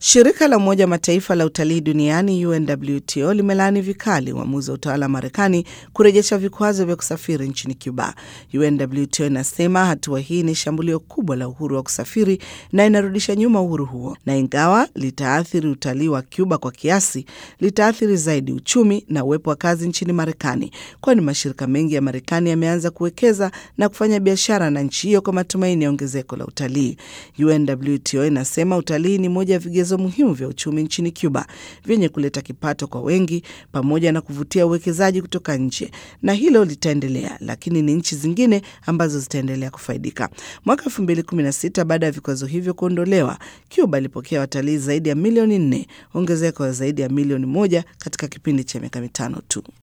Shirika la Umoja wa Mataifa la utalii duniani UNWTO limelaani vikali uamuzi wa utawala wa Marekani kurejesha vikwazo vya kusafiri nchini Cuba. UNWTO inasema hatua hii ni shambulio kubwa la uhuru wa kusafiri na inarudisha nyuma uhuru huo, na ingawa litaathiri utalii wa Cuba kwa kiasi, litaathiri zaidi uchumi na uwepo wa kazi nchini Marekani, kwani mashirika mengi ya Marekani yameanza kuwekeza na kufanya biashara na nchi hiyo kwa matumaini ya ongezeko la utalii. UNWTO inasema utalii ni moja ya vigezo muhimu vya uchumi nchini Cuba vyenye kuleta kipato kwa wengi pamoja na kuvutia uwekezaji kutoka nje, na hilo litaendelea, lakini ni nchi zingine ambazo zitaendelea kufaidika. Mwaka 2016 baada ya vikwazo hivyo kuondolewa, Cuba ilipokea watalii zaidi ya milioni nne, ongezeko la zaidi ya milioni moja katika kipindi cha miaka mitano tu.